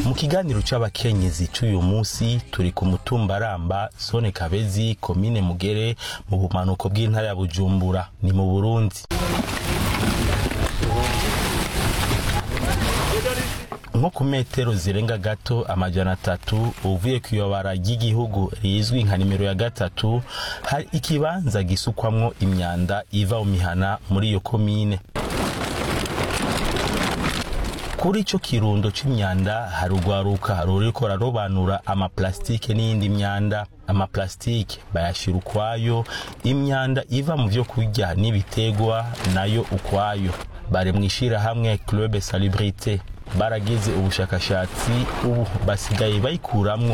mu kiganiro c'abakenyezi c'uyu musi turi ku mutumba ramba zone kabezi komine mugere mu bumanuko bw'intara ya bujumbura ni mu burundi nko ku metero zirenga gato amajana atatu uvuye ku iyobara ry'igihugu rizwi nka nimero ya gatatu hari ikibanza gisukwamwo imyanda iva mu mihana muri iyo komine kuri ico kirundo c'imyanda hari urwaruka ruriko rarobanura amaplastike n'iyindi myanda amaplastike bayashira ukwayo imyanda iva mu vyo kurya n'ibitegwa nayo ukwayo bari mw'ishirahamwe club salubrité baragize ubushakashatsi ubu basigaye bayikuramwo